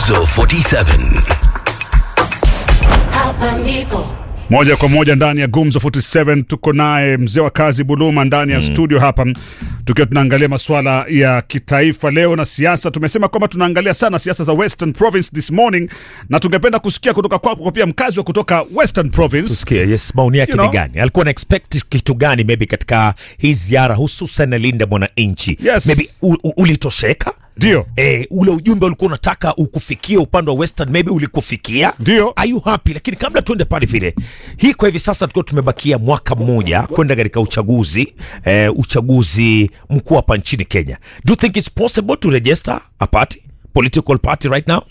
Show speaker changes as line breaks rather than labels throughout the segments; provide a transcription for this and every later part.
Gumzo 47.
Hapa ndipo
moja kwa moja ndani ya Gumzo 47 tuko naye mzee wa kazi Buluma ndani ya studio hapa, tukiwa tunaangalia masuala ya kitaifa leo na siasa. Tumesema kwamba tunaangalia sana siasa za Western Province this morning, na tungependa kusikia kutoka kwako kwa pia mkazi wa kutoka Western Province.
Tusikie, yes, maoni yake
You
ni
know.
gani? Alikuwa na expect kitu gani maybe katika hii ziara hususan Linda mwananchi?
Yes.
Maybe u, u, ulitosheka?
Ndio.
Eh, ule ujumbe ulikuwa unataka ukufikie upande wa Western maybe ulikufikia?
Ndio.
Are you happy? Lakini kabla tuende pale vile, hii kwa hivi sasa tukiwa tumebakia mwaka mmoja kwenda katika uchaguzi eh, uchaguzi mkuu hapa nchini Kenya. Do you think it's possible to register a party, political party right now?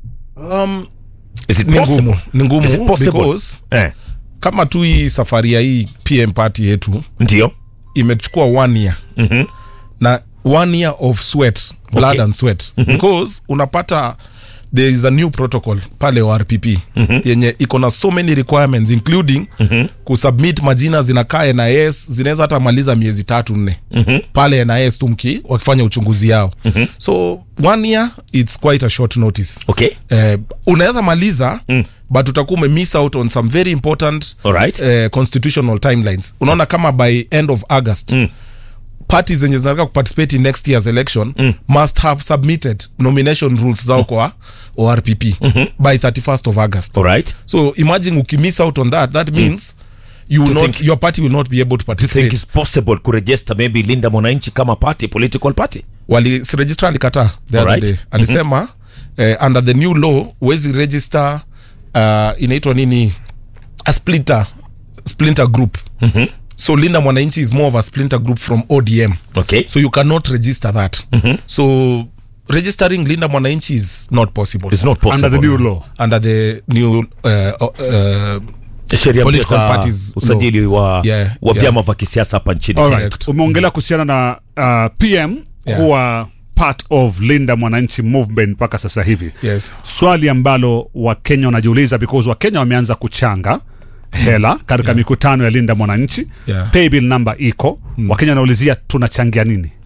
Um,
Is it
ni
possible?
ngumu ni ngumu
Is it possible?
because
Eh,
kama tu hii safari ya hii PM party yetu
ndio.
imechukua one year mm-hmm. na one year of sweat blood
Okay.
and sweat mm-hmm. because unapata there is a new protocol pale ORPP mm-hmm. yenye iko na so many requirements including mm-hmm. kusubmit majina zinakaa NIS zinaweza hata maliza miezi tatu nne mm-hmm. pale NIS tumki wakifanya uchunguzi yao mm-hmm. so one year it's quite a short notice
Okay.
eh, unaweza maliza mm. but utakuwa umemiss out on some very important
Alright.
eh, constitutional timelines unaona kama by end of august mm parties zenye zinataka kuparticipate in next year's election mm. must have submitted nomination rules zao kwa orpp mm-hmm. by 31st of august
All right.
so imagine ukimiss out on that that means you will
To
not,
think-
your party will not be able to
Do you think
participate
it's possible kuregister maybe Linda Mwananchi kama party, political party?
wali si registrar alikataa the
Alright.
other day alisema mm-hmm. eh, under the new law huwezi register uh, inaitwa nini a splinter splinter group mm-hmm. so linda mwananchi is more of a splinter group from odm
Okay.
so you cannot register that mm-hmm. so registering linda mwananchi is not possible
It's not possible.
Under the new law.
under the new uh, uh,
sheria mpya
political
za
parties
usajili wa,
Yeah,
wa
yeah.
vyama vya kisiasa hapa nchini
All
Kenya.
right. Umeongelea kuhusiana na uh, PM
Yeah.
kuwa part of Linda Mwananchi movement mpaka sasa hivi.
yes
swali ambalo wakenya wanajiuliza because wakenya wameanza kuchanga hela katika mikutano ya linda mwananchi
Yeah.
paybill number iko wakenya wanaulizia tunachangia nini